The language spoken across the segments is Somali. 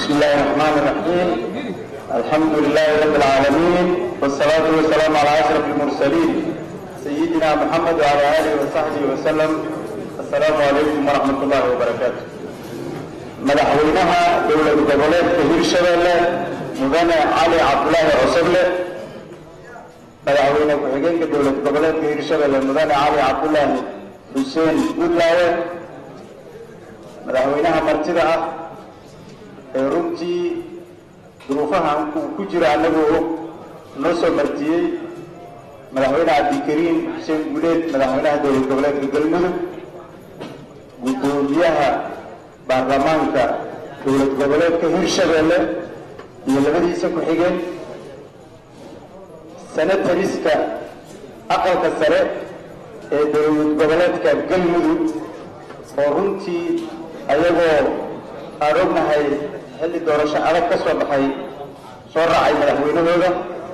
بسم الله الرحمن الرحيم الحمد لله رب العالمين والصلاة والسلام على أشرف المرسلين سيدنا محمد وعلى آله وصحبه وسلم السلام عليكم ورحمة الله وبركاته مدحوينها دولة goboleed كهير شبelle mudane cali cabdulaahi cusable madaxweyne ku-xigeenka dowlad goboleedka hirshabelle mudane cali cabdulaahi xuseen guudlaawe madaxweynaha martida ah ee runtii duruufaha uu ku jiro annagoo og noo soo martiyey madaxweyne cabdikariim xuseen guuleed madaxweynaha dowlad goboleedka galmudug guddoomiyaha baarlamaanka dowlad goboleedka hirshabelle iyo labadiisa ku-xigeen senatariska aqalka sare ee dowlad goboleedka galmudug oo runtii ayagoo aan ognahay xilli doorasho adag ka soo baxay soo raacay madaxweynahooda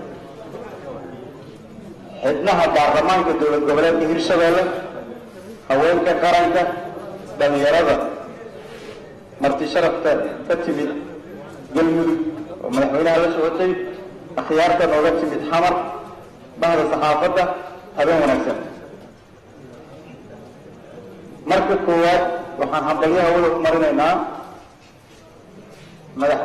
xidnaha baarlamaanka dowlad goboleedka hirshabelle haweenka qaranka dhalinyarada marti sharafta ka timid galmudug oo madaxweynaha la socotay akhyaarta nooga timid xamar bahda saxaafadda habeen wanaagsan marka koowaad waxaan hambalyaha wada u marinaynaa madax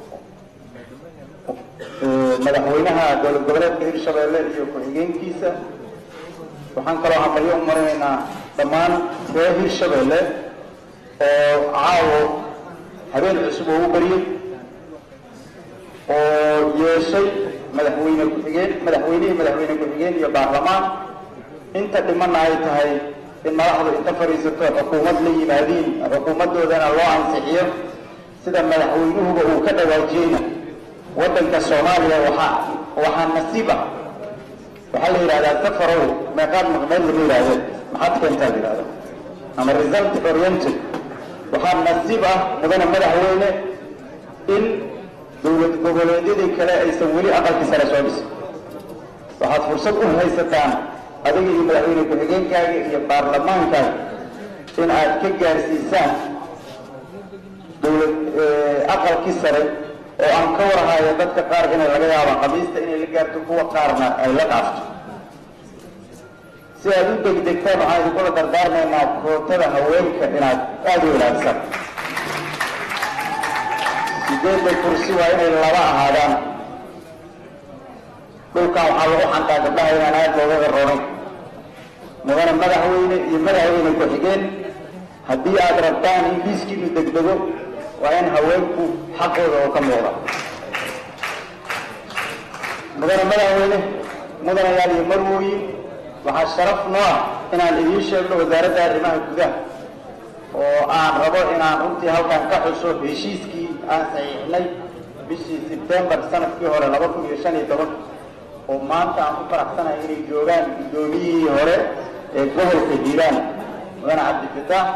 madaxweynaha dowlad goboleedka hirshabelle iyo ku-xigeenkiisa waxaan kaloo hambalyo u marinaynaa dhammaan reer hirshabelle oo caawo habeen cusub oo u bariyey oo yeeshay madaxweyne ku-xigeen madaxweynihii madaxweyne ku-xigeen iyo baarlamaan inta dhimanna ay tahay in madaxdu inta fadhiisato xukuumad la yimaadiin xukuumaddoodana loo ansixiyo sida madaxweynuhuba uu ka dhawaajiyeyna waddanka soomaaliya waxaa waxaa nasiib ah waxaa la yidhahdaa safarow meeqaad maqmeed lama yidhahdeen maxaad keentaa la yidhahda ama result oriented waxaa nasiib ah mudane madaxweyne in dowlad goboleedyadii kale aysan weli aqalkii sare soo dhisin waxaad fursad u haysataan adiga iyo madaxweyne ku-xigeenkaaga iyo baarlamaankaaga in aad ka gaarsiisaan dowlad aqalkii sare oo aan ka warhayo dadka qaar inay laga yaabaan qamiista inay la gaarto kuwa qaarna ay la dhaafto si aad u degdegtaan waxaan idinkula dardaarmaynaa kootada haweenka inaad aada u ilaalisaan sideedda kursi waa inay laba ahaadaan dhulkan waxaa lagu xantaa gabdhaha inaan aada loogaga roonay mudane madaxweyne iyo madaxweyne ku-xigeen haddii aad rabtaan in liiskiinu degdego waa in haweenku xaqooda oo ka muuqda mudane madaxweyne mudanayaal iyo marwooyin waxaa sharaf noo ah inaan idiin sheegno wasaaradda arrimaha gudaha oo aan rabo inaan runtii halkan ka xuso heshiiskii aan saxiixnay bishii sebtembar sanadkii hore laba kun iyo shan iyo toban oo maanta aan ku faraxsanahay inay joogaan guddoomiyihii hore ee gobolka hiiraan mudane cabdifitaax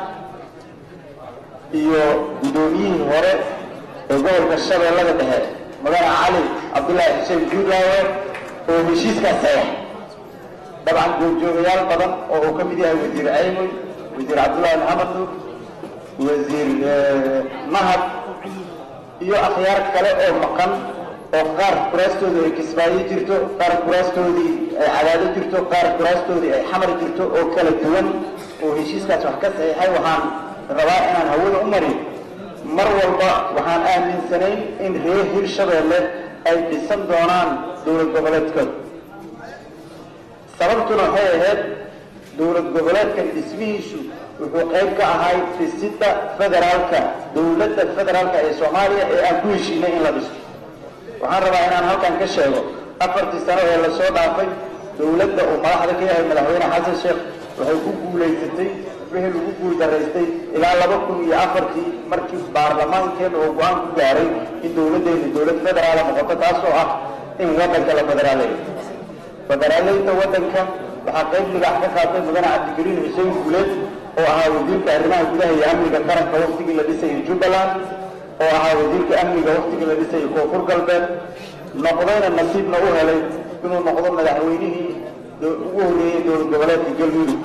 iyo guddoomiyihii hore ee gobolka shabeellada dhexe mudane cali cabdullaahi xuseen juulaawe oo heshiiskaas saxiix dabcan goobjoogayaal badan oo uu ka mid yahay wasiir caymoy wasiir cabdullaahi maxamed nuur wasiir mahad iyo akhyaar kale oo maqan oo qaar kuraastoodii ay kismaayo jirto qaar kuraastoodii ay cadaado jirto qaar kuraastoodii ay xamar jirto oo kala duwan oo heshiiskaas wax ka saxiixay waxaan rabaa inaan hawada u marin mar walba waxaan aaminsanayn in reer hirshabelle ay dhisan doonaan dowlad goboleedkooda sababtuna waxay ahayd dowlad goboleedkan dhismihiisu wuxuu qayb ka ahay dhisidda federaalka dowladda federaalka ee soomaaliya ee aan ku heshiinay in la dhiso waxaan rabaa inaan halkan ka sheego afartii sano ee lasoo dhaafay dowladda uu madaxda ka yahay madaxweyne xasan sheekh waxay ku guulaysatay wixii lagu guul daraystay ilaa laba kun iyo afartii markii baarlamaankeena oo go-aan ku gaaray in dowladdeenu dowlad federaala noqoto taasoo ah in waddanka la federaaleeyo federaaleynta waddanka waxaa qayb ligax ka qaatay mudane cabdigariin xuseen guuleed oo ahaa wasiirka arrimaha gudaha iyo amniga qaranka waktigii la dhisayay jubbaland oo ahaa wasiirka amniga waktigii la dhisayay koonfur galbeed noqdayna nasiibna u helay inuu noqdo madaxweynihii ugu horreeyey dowlad goboleedka galmudug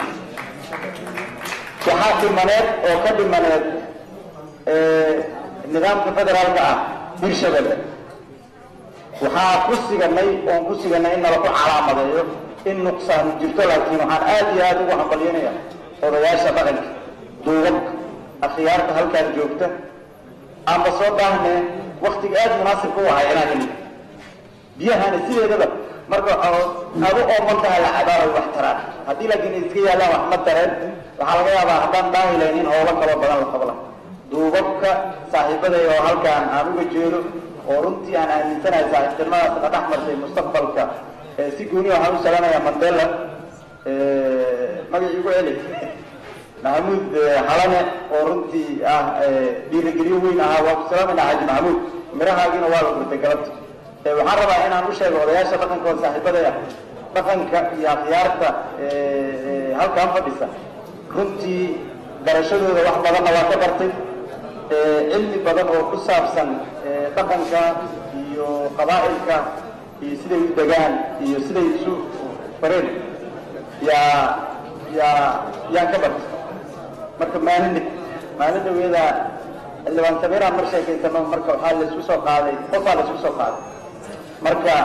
waxaa dhimaneed oo ka dhimaneed nidaamka federaalka ah hirshabelle waxaa ku siganay oon ku siganay in nala ku calaamadeeyo in nuqsaanu jirto laakiin waxaan aad iyo aada ugu hambalyanaya odayaasha dhaqanka duubabka akhyaarta halkaan joogta aanba soo baahnee waktiga aada munaasibka u ahay inaan heli biyahana sideedaba marka aad u ooman tahay la cabaabay wax taraan haddii laakiin iska yaallaan wax ma tareen waxaa laga yaabaa haddaan daahi lahayn in howlo kaloo badan la qabla duubabka saaxiibaday oo halkaan aan uga jeedo oo runtii aan aaminsanahay saaxiibtinimadaas na dhex martay mustaqbalka si gooni waxaan u salanayaa mandela magacii ugu celi maxamuud halane oo runtii ah dhiirigeliyo weyn ahaa waa ku salaamayna xaaji maxamuud mirahaagiina waa la gurtay galabta waxaan rabaa inaan u sheego odayaasha dhaqankooda saaxiibaday ah dhaqanka iyo akhyaarta halkaan fadhisa runtii barashadooda wax badanna waa ka bartay cilmi badan oo ku saabsan dhaqanka iyo qabaa'ilka iyo siday u degaan iyo siday isu fareen yaa yaa yaan ka bartay marka maalin maalin dhaweeda xildhibaan sameyraan mar sheekaysano marka waxaa laisku soo qaaday qofaa laisku soo qaaday marka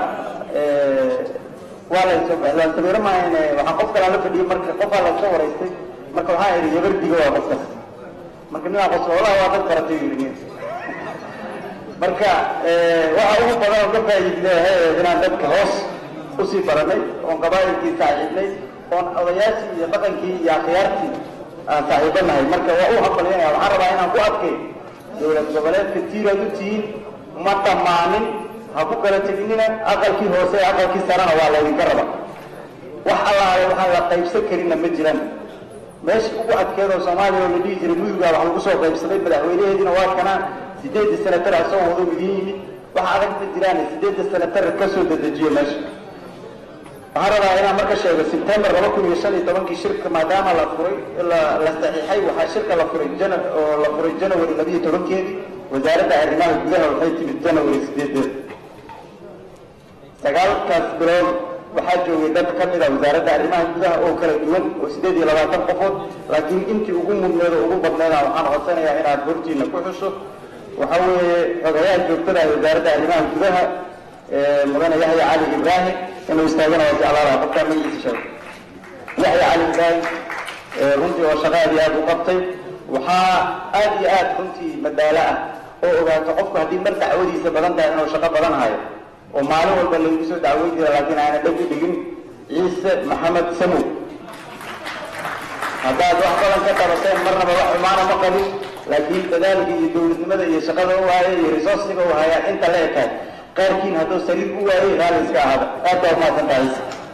waa layso xildhibaan sameyre maahane waxaa qof kalaa la fadhiyey marka qofaa laysoo waraystay marka waxaa idhi yabardiga waa qofkaas marka ninaa qos walahi waa dad baratay yidhi marka waxa ugu badan oo ka faa'iidnay inaan dadka hoos usii baranay oon qabaa'ilkii saaxiibnay oon odayaashii iyo dhaqankii iyo akhyaartii aan saaxiibo nahay marka waa u hambalyanaya waxaan rabaa inaan ku adkay dowlad goboleedka tiiraad u tihiin ma dhammaanin ha ku kala teginina aqalkii hoose ee aqalkii sarena waa laydinka raba wax allaale waxaan la qaybsan karinna ma jiraan meesha ugu adkeedoo soomaaliya oo la dhihi jiray mudugaa wax lagu soo qaybsaday madaxweynaheediina waa kanaa sideedda senatar asoo wado idin yimid wax adag ma jiraan sideedda senatar ka soo dedejiyo meesha waxaan rabaa inaan marka sheego sebtembar laba kun iyo shan iyo tobankii shirka maadaama la furay la la saxiixay waxaa shirka la furay jan oo la furay janawari labiyo tobankeedii wasaaradda arrimaha gudaha waxay timid janawari sideedeed sagaalkaas bilood waxaa joogay dad ka mid a wasaaradda arrimaha gudaha oo kala duwan oo sideed iyo labaatan qofood laakiin intii ugu mudneed oo ugu badneeda waxaan codsanayaa inaad hortiina ku xuso waxa weeye xogayaha joogtada wasaaradda arrimaha gudaha mudane yahya cali ibraahim inuu istaagana waa jeclaalaha qofkaa magaciisa sheego yahya cali ibraahim runtii oo shaqa aad iyo aad u qabtay waxaa aad iyo aad runtii madaalo ah oo ogaato qofku haddii mar dacwadiisa badan tahay inuu shaqo badan hayo oo maalin walba lagu soo dacweyn jira laakiin aana dheg u dhigin ciise maxamed samow haddaad wax badan ka qabateen marnaba wax xumaana ma qabin laakiin dadaalka iyo dowladnimada iyo shaqada u haya iyo resourciga u hayaa inta la ekaay qaarkiin hadduu saliid u waayay raali iska ahaada aad baa umahadsan tahay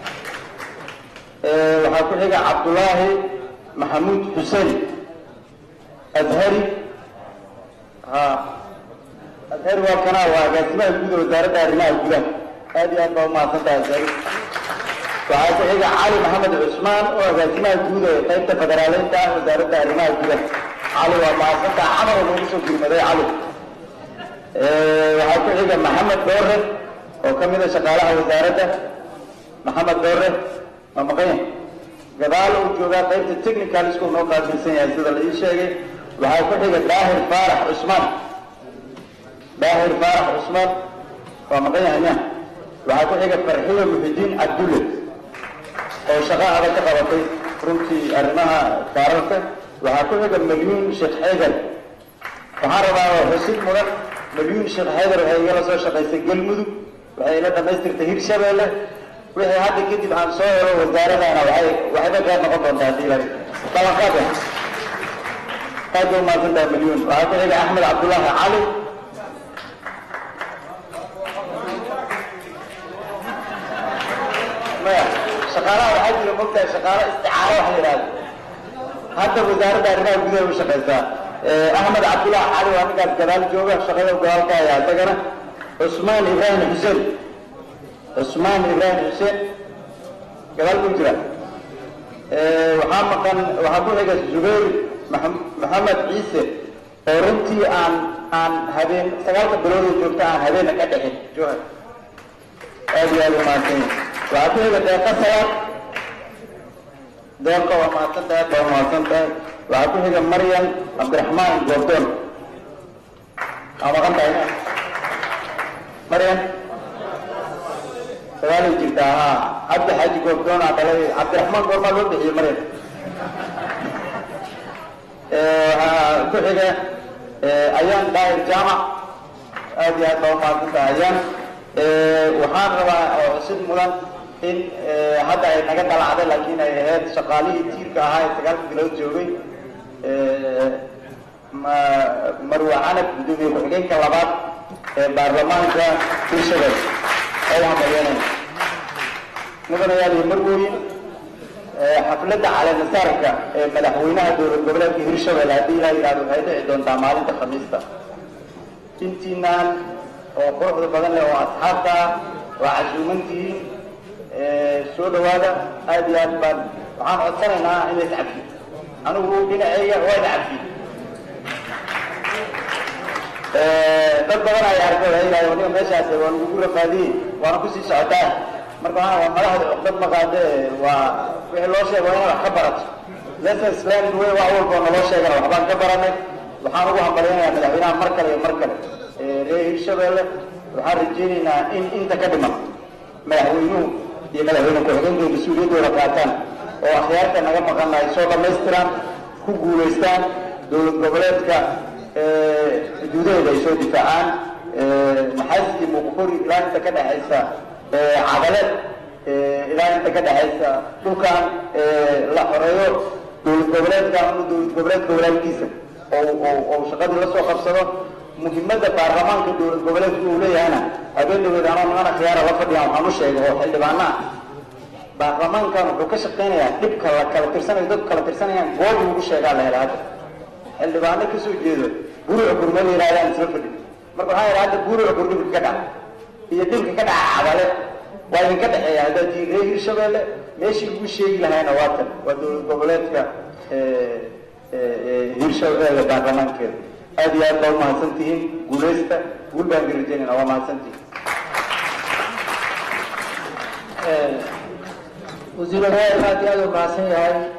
waxaa ku xiga cabdullaahi maxamuud xuseen azhari ha azhari waa kanaa waa agaasimaha guud ee wasaaradda arrimaha gudaha aad iyo aad baa umahadsan tahay azhari waxaa ku xiga cali maxamed cusmaan oo agaasimaha guud ee qaybta federaaleynta ah wasaaradda arrimaha gudaha cali waa mahadsantaha camal oo loogu soo gurmaday cali waxaa ku xiga maxamed doore oo ka mid a shaqaalaha wasaaradda maxamed doore ma maqanya gadaal uu joogaa qaybta technical school noo qaabilsan yahay sida la ii sheegay waxaa ku xiga daahir faarax cusmaan daahir faarax cusmaan waa maqan yahay miya waxaa ku xiga farxiyo muxidiin cabdulle oo shaqo adag ka qabatay runtii arrimaha kaararka waxaa ku xiga malyuun sheekh xeydar waxaan rabaa xusid mudan malyuun sheekh xeydar waxay igala soo shaqaysay galmudug waxay ila dhamaystirtay hirshabeelle wixii hadda kadib aan soo helo wasaaradana waxay waxayba gaar noqon doontaa hadii la ballanqaad aad ba umahadsantaha malyuun waxaa ku xiga axmed cabdullaahi cali maya shaqaalaha waxaa jira mogtahay shaqaalo isticaaro waxa la yidhahda hadda wasaaradda arrimaha gudaha u shaqaysaa axmed cabdullaahi cali waa ninkaas gadaal jooga shaqada gadaal ka haya isagana cusmaan ibraahim xuseen cusmaan ibraahim xuseen gadaal buu jira waxaa maqan waxaa ku xiga zubayr maxamed ciise oo runtii aan aan habeen sagaalka bilood oo joogta aan habeena ka dhexin jooha aad iyo aad u mahadsan waxaa ku xiga deeqa salaad deeqa waa mahadsan tahay baa mahadsan tahay waxaa ku xiga maryam cabdiraxmaan goobdoon aa maqan tahay maryan sagaalay jirtaa haa cabdi xaaji goobdoona dhalay cabdiraxmaan goormaa loo bixiyey maryan waxaa ku xiga ayaan daahir jaamac aad iyo aad baa umahadsantaha ayaan waxaan rabaa oo xusid mudan in hadda ay naga dalacday laakiin ay ahayd shaqaalihii tiirka ahaa ee sagaalka bilood joogay marwa canab gudoomiye ku-xigeenka labaad ee baarlamaanka hirshabelle oo hambalyanay mudanayaal iyo marweyn xafladda caleemasaarka ee madaxweynaha dowlad goboleedka hirshabelle haddii ilaa yidhahdo waxay dhici doontaa maalinta khamiista intiinaan oo quruxda badan leh oo asxaabta ah waa casuumantihiin soo dhawaada aad iyo aad baan waxaan codsanaynaa in la iscafiyo anigu dhinaceyga waa iscafiy dad badan ay arko waxay yidhahdeen waniga meeshaas waa lagugu rafaadiyey waana kusii socotaa marka waxaan waa madaxda cuqdad ma qaade waa wixii loo sheego waa inaad wax ka barato lessons learned way wax walba oo naloo sheegana waxbaan ka baranay waxaan ugu hambalyanayaa madaxweynaha mar kale iyo mar kale reer hirshabelle waxaan rajeynaynaa in inta ka dhiman madaxweynuhu iyo madaxweyne ku-xigeenka mas-uuliyaddooda qaataan oo akhyaarta naga maqana ay soo dhammaystiraan ku guulaystaan dowlad goboleedka xuduudaheeda ay soo difaacaan maxaas iyo muqfuri ilaa inta ka dhexaysa cadale ilaa inta ka dhexaysa dhulkan la xoreeyo dowlad goboleedka ama dowlad goboleedka walaalkiisa oo shaqadii la soo qabsado muhimadda baarlamaanka dowlad goboleedka uu leeyahayna habeen dhaweed anoo niman akhyaara la fadhiyaan waxaan u sheegay oo xildhibaana ah baarlamaankan wuxuu ka shaqaynayaa dhibka la kala tirsanayo dadku kala tirsanayaan goob lagu sheegaa la hela hadda xildhibaano kasoo jeedo buruca gurme la yidhahdaan isla fadhi marka waxaa yidha hadda buruca gur dhibka ka dhaca iyo dhibka ka dhaca cadale waa idinka dhexeeya haddaad tihiin reer hirshabelle meeshii lagu sheegi lahayna waa tan waa dowlad goboleedka hirshabelle baarlamaankeeda aad iyo aad baa umahadsan tihiin guuleysta guul baan garajeynayna waa mahadsan tihiin wasiir odayaal aad iyo aad u mahadsan yahay